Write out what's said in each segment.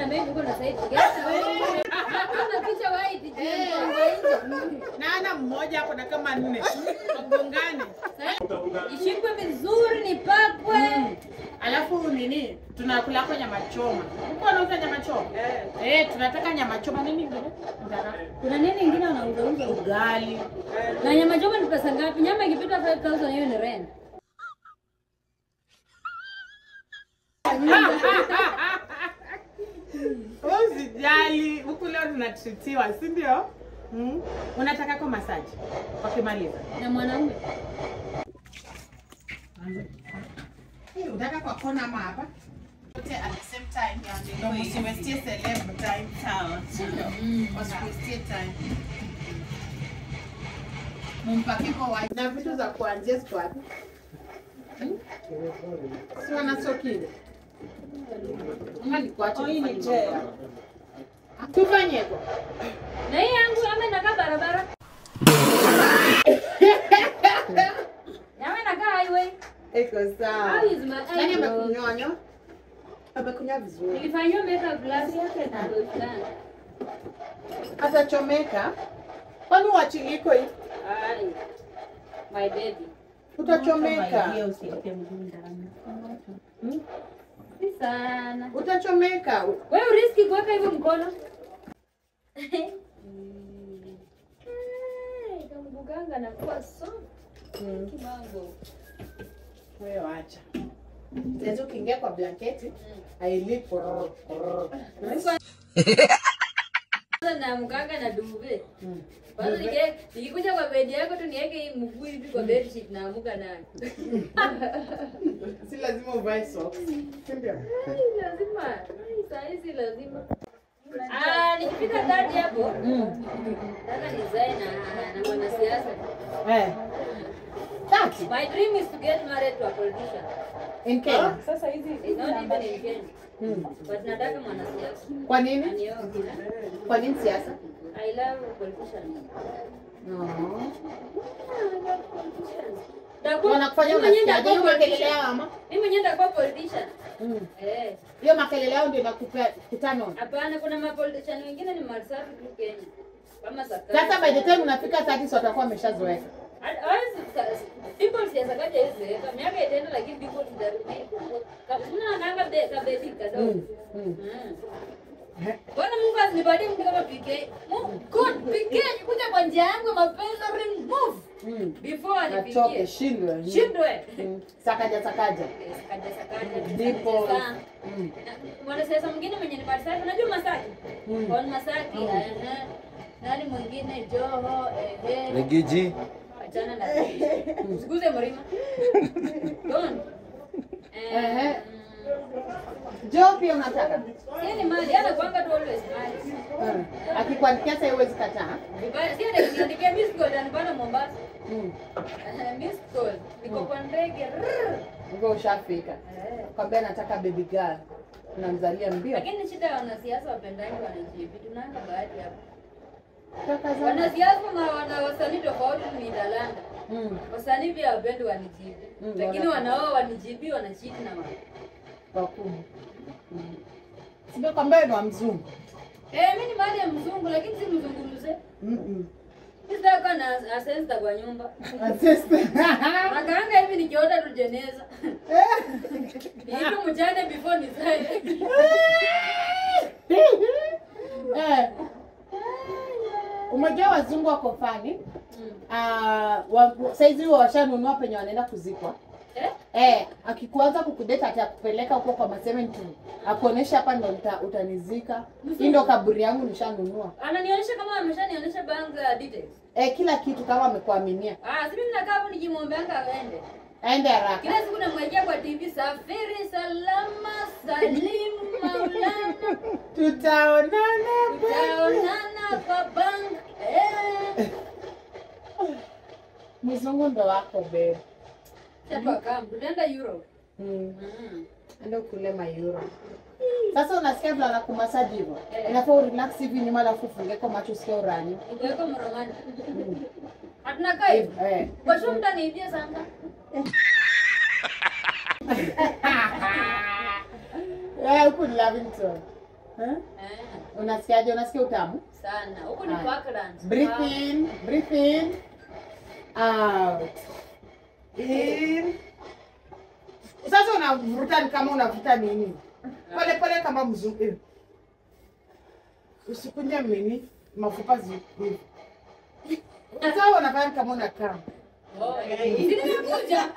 maybe uko na side gani wewe? Kuna picha white je, mkongo nje. Naona mmoja hapo na kama nne wagongane, Ishikwe vizuri nipakwe. alafu nini, tunakula kwa nyama choma. Uko unauza nyama choma? Eh, tunataka nyama choma. Nini ingine? Nataka Kuna nini ingine wanauza uza? ugali. Na nyama choma ni pesa ngapi? Nyama ikipita 5000 hiyo ni rent. Usijali, huku leo tunatritiwa, si ndio? Mm. Unataka kwa masaji wakimaliza Na mwanaume. Hii, unataka kwa kona ama hapa Wote at the same time ndio msiwestie celeb time sawa ndio wasiwestie time mumpake kwa white na vitu za kuanzia ziko wapi Hmm? si wanasokile ama nikuache tufanye mambo. tufanye hivyo Na hii yangu ama inakaa barabara. Nyama inakaa highway. iko sawa How is my nani eyebrow? amekunyonya amekunya vizuri Nilifanyiwa makeup last year na ndo fulani. atachomeka kwani uachiliko hii Ai. My baby. utachomeka Si sana. utachomeka Wewe uriski kuweka hivyo mkono? Kamguganga nakuwa so kimango. wewe acha sasa ukiingia kwa blanketi ailipo Sasa na mganga na duve. Kwanza nike nikikuja kwa bedi yako tu niweke hii mguu hivi kwa bed sheet naamuka nayo. si lazima uvae socks si ndio Ai, lazima. Ai, saa hizi lazima. Ah, nikifika dadi hapo. Nataka nizae na na mwanasiasa. eh tati My dream is to get married to a politician. in Kenya Sasa hizi it's not even in Kenya. Hmm. But nataka mwanasiasa. kwa nini Anioe. kwa nini siasa I love politicians. no Nitakuwa- wanakufanya mimi mwenyewe unasikiaje hiyo nitakuwa makelele politician. yao ama Mimi mwenyewe nitakuwa politician. Mm. Eh. hiyo makelele yao ndio inakupea kutano Hapana, kuna mapolitician wengine ni masafi tu Kenya. Kama Sakari. sasa by the time unafika 30 watakuwa wameshazoeka Hata- hawezi- sa- people siasa kaja hizi zeeka. Miaka itaenda lakini people zitarudi. Kabla anaanga be kabebi kadogo. Mm, mm. Mm. Bwana Mungu asinipatie mtu kama PK. Mungu God PK kuja kwa njia yangu ya mapenzi remove Mm. before Atoke anifikie. shindwe Shindwe. Mm. sakaja sakaja Sakaja sakaja. ndipo Sasa, Mm. mwanasiasa mwingine mwenye ni Marsaki, unajua Masaki? Mm. Kwa Masaki, ehe. Nani mwingine Joho, ehe. Regiji. Achana na Usiguze mlima. Don. Ehe. Eh. jo pia unataka Yeye ni mali, ana kwanga tu always mali. Mm. akikuandikia sasa huwezi kataa Vibaya, si ana kuniandikia miss call anipana Mombasa. Mm. Eh, Miss call. Niko kwa ndege. rrrr. Hivyo ushafika Eh. kwambia nataka baby girl unamzalia mbio Lakini shida ya wanasiasa wapendangi wanajibi. Tunaanga bahati hapo. kaka zangu Wanasiasa na wana wasanii tofauti ni dalanda. Mm. Wasanii pia wapendi wanijibi. Mm, Lakini wana- wanaoa wanijibi wanachiti na wao. wakubwa Mm. sio kwamba ni wa mzungu Eh, mimi ni mali ya mzungu lakini si mzungumze. Mm-mm. Sitaka na asesta kwa nyumba. Assist. Nakaanga hivi nikiota tu jeneza. Niipe mjane before nizae. Eh, umejua wazungu wako fani Mm. Ah, wa- saizi huwa washanunua penye wanaenda kuzikwa Eh? Eh, akikuanza kukudeta atakupeleka huko kwa masementi akuonesha hapa ndo uta, utanizika. Hii ndo kaburi yangu nishanunua. Ananionyesha kama ameshanionyesha bank uh, details. Eh, kila kitu kama amekuaminia. Ah, si mimi nakaa hapo nikimwombeanga aende. Aende haraka. Kila siku namwekea kwa TV safiri salama salim maulana. Tutaonana. Tutaonana kwa bank. Eh. Mzungu ndo wako babe. Chapa kam, tunaenda Europe. Mm. Mm. Enda kule mayuro. Sasa unasikia vile anakumasaji hivyo. Eh. Inafaa urelax hivi nyuma alafu ufunge kwa macho usikie urani. Nikuweka mromani. Mm. Hatuna kaa hivi. Eh. Kwa sure mtaniibia sana. Eh, huku ni Lavington. Eh? Eh, Unasikiaje? Unasikia utamu? sana. Huku ni Haya. Parklands. Breathe in, breathe in, out. In. Sasa unavuta ni kama unavuta nini? Pole pole kama mzungu. Eh. Usikunje nini? Mafupa zi. hivi. Sasa unafanya kama unakaa. Oh, si nimekuja.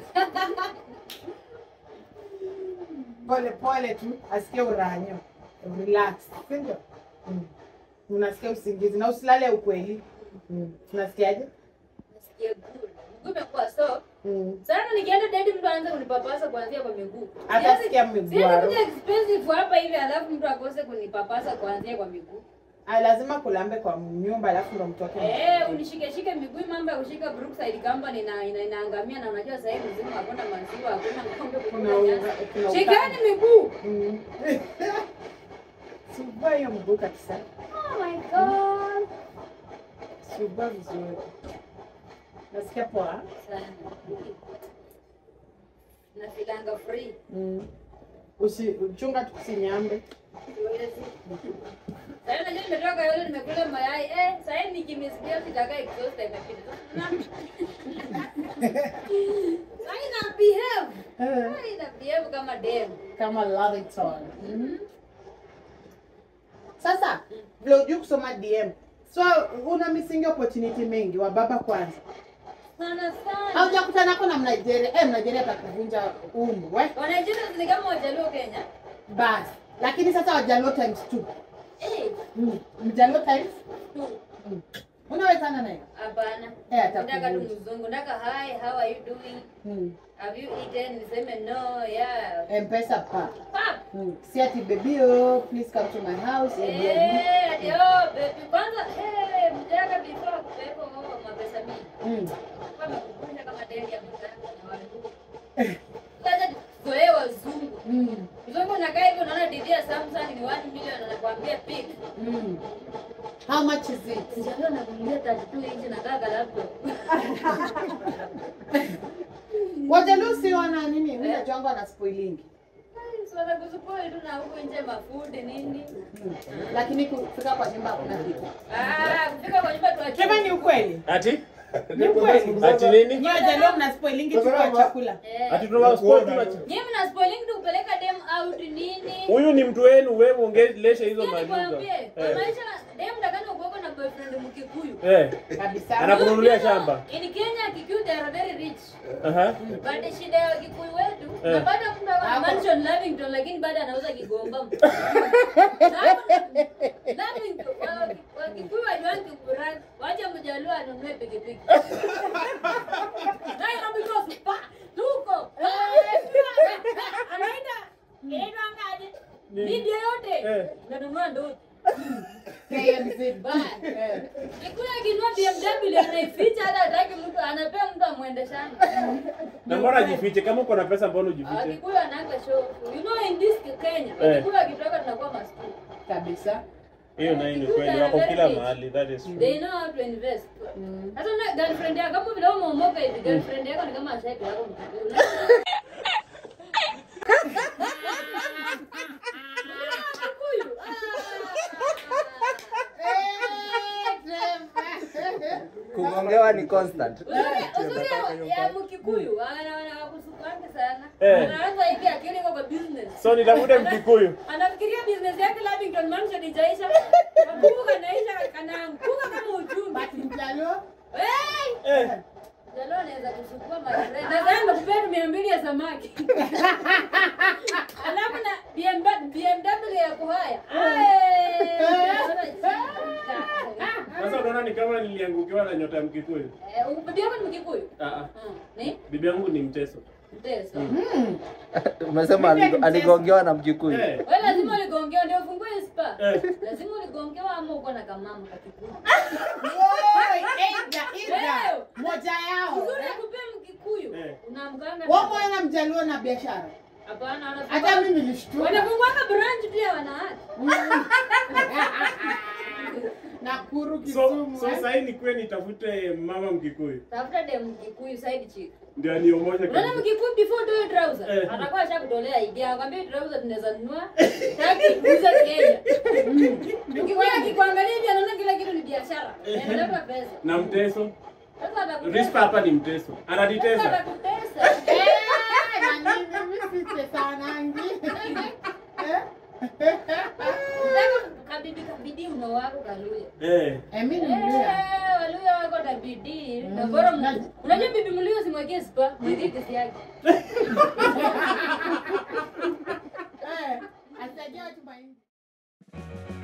Pole pole tu asikie uranyo. Relax. Sindio? Mm. Unasikia usingizi na usilale ukweli. Mm. Unasikiaje? Nasikia good. Mguu imekuwa soft. Mm. Sana nikienda dedi mtu aanze kunipapasa kuanzia kwa miguu. Atasikia Siwezi- miguu siwezi aro. kuja expensive hapa hivi alafu mtu akose kunipapasa kuanzia kwa miguu. Ah, lazima kulambe kwa nyumba alafu ndo mtoke. Eh, unishike shike miguu mambo ya kushika Brookside Company na ina, inaangamia na unajua sasa hivi mzima hakuna maziwa, hakuna ng'ombe Kuna kuna unga- nyasi. kuna Shikeni miguu. Mm. Subua hiyo mguu kabisa. Oh my god. Subua vizuri. Nasikia poa. Sana. Nafilanga free. Mm. Usi uchunga tusinyambe. Sasa najua nimetoka yule nimekula mayai. Eh, sasa nikimisikia sitakaa exhaust imepita. Sasa ina behave. Eh, Sasa ina behave kama dem. Kama love it all. Mm. Sasa vile ujui kusoma DM. So una missing opportunity mengi wa baba kwanza. Sana sana. Haujakutana nako na Mnigeria. Eh, Mnigeria atakuvunja umbu, we. Wanajua ni kama wajaluo Kenya. Bas. Lakini sasa wajaluo times 2. Eh, Mm. Mjaluo times tu. mm. Unawezana naye? Hapana. Eh, Nataka tu atakuvunja. mzungu. Nataka hi, how are you doing? Mm. Have you eaten? Niseme no, yeah. M-Pesa pa. Pap. Mm. Si ati baby oh, please come to my house. Airbnb. Eh, ati oh, baby. Kwanza, eh, mjaka before kupeko oh, mapesa mingi. Mm. Kama kukunja kama deli ya mzungu na wale. Sasa zoe wazungu. Mm. Mzungu unakaa hivi unaona DVD ya Samsung ni 1 million anakuambia pick. Mm. How much is it? Sijajua nakunulia 32 inchi nataka laptop. Wajaluo si wana nini? Mimi najua wangu wana spoilingi. Swala kusupoi tu na huko nje mafundi nini. Mm. Lakini kufika kwa nyumba hakuna kitu. Ah, kufika kwa nyumba tuache. Kama ni ukweli. Ati? Ni ukweli. Ati nini? Nyinyi wajaluo mna spoilingi tu kwa chakula. Eh. Ati tunawa sport tuna Nyie mna spoiling tu kupeleka dem out nini? Huyu ni mtu wenu, wewe ongelesha hizo Hiyo maluga. nikwambie, kwa Eh. maisha dem takana kuweko na boyfriend Mkikuyu. Eh. Kabisa. Anakununulia You know, shamba. In Kenya Kikuyu they are very rich. Aha. But shida ya Kikuyu wetu, Eh. napata mtu ako na Hapo. mansion Lavington lakini bado anauza Kigomba. Lavington, wa- wa Kikuyu wajuangi kubrand, wacha mjaluo anunue pikipiki. Nairobi goes, pa, tuko. Anaenda, anaenda ngaje? Ni- Media yote. Eh. Nanunua ndoto. KMZ. Bye. Eh. Kikuyu akinunua BMW anaificha hata hataki mtu anapea mtu amwendeshane. Na mbona jifiche kama uko na pesa mbona Ah, ujifiche? Kikuyu ananga show. You know in this Kenya, Eh. Kikuyu akitoka tunakuwa maskini. Kabisa. Hiyo nayo ni kweli wako kila mahali, that is They true. know how to invest. Mm. Sasa una girlfriend yako kama vile umeomoka hivi, girlfriend yako ni kama ashapi yako Mkikuyu. Ah, Kikuyu. Kugongewa ni constant. Uzuri- uzuri ya Mkikuyu, wana- wana wakusukuanga sana. Eh. Anaanza hivi akili iko kwa business. So nitafute Mkikuyu. anafikiria business yake Lavington Mansion itaisha. Nakumbuka naisha kanaanguka kama uchumi. Basi mjaluo. Hey! Eh. Jalo anaweza kuchukua my friend. Nadhani nakupea mia mbili ya samaki. Alafu na BMW BMW ya kuhaya. Sasa unaona ni kama niliangukiwa na nyota ya Mkikuyu. Eh, bibi yako ni Mkikuyu? Ah ah. Hmm. Ni? Bibi yangu ni mteso. Mteso. Mm. Umesema aligo- aligongewa na Mkikuyu. Eh. Wewe lazima uligongewa ndio ufungue spa. Eh. Lazima uligongewa ama uko na kamama kakikuyu. Oi, either, either. Leo. Moja yao. Uzuri kupea Mkikuyu. Eh. Unaamkanga. Wao mwana mjaluo na biashara. Hapana, Hata wanafungua. mimi nilishtuka. Wanafunguanga branch pia wanawake. Nakuru, So, Kisumu. so eh? sasa nikuwe nitafute mama Mkikuyu Tafuta dem Kikuyu side chick. ndio aniomoje Unaona kabisa. Mkikuyu before utoe trouser, Eh. atakuwa ashakutolea idea, akwambia hii trouser tunaweza nunua, taki kuuza Kenya. Mkikuyu akikuangalia hivi anaona kila kitu ni biashara. Eh. Inaleta pesa. Na mteso. Sasa atakutesa. Rispa hapa ni mteso. Sasa Ananitesa. atakutesa. Eh, na nini mimi sitesanangi. Eh? Nataka kabidi kabidi mno wako Kaluya. Eh. Eh, mimi ni Mluya. Eh, Waluya wako na bidii. Na Mm. bora Na- mu- unajua bibi Mluya simwekee spa, mwekee kesi yake. Eh, asaidia watu mahindi.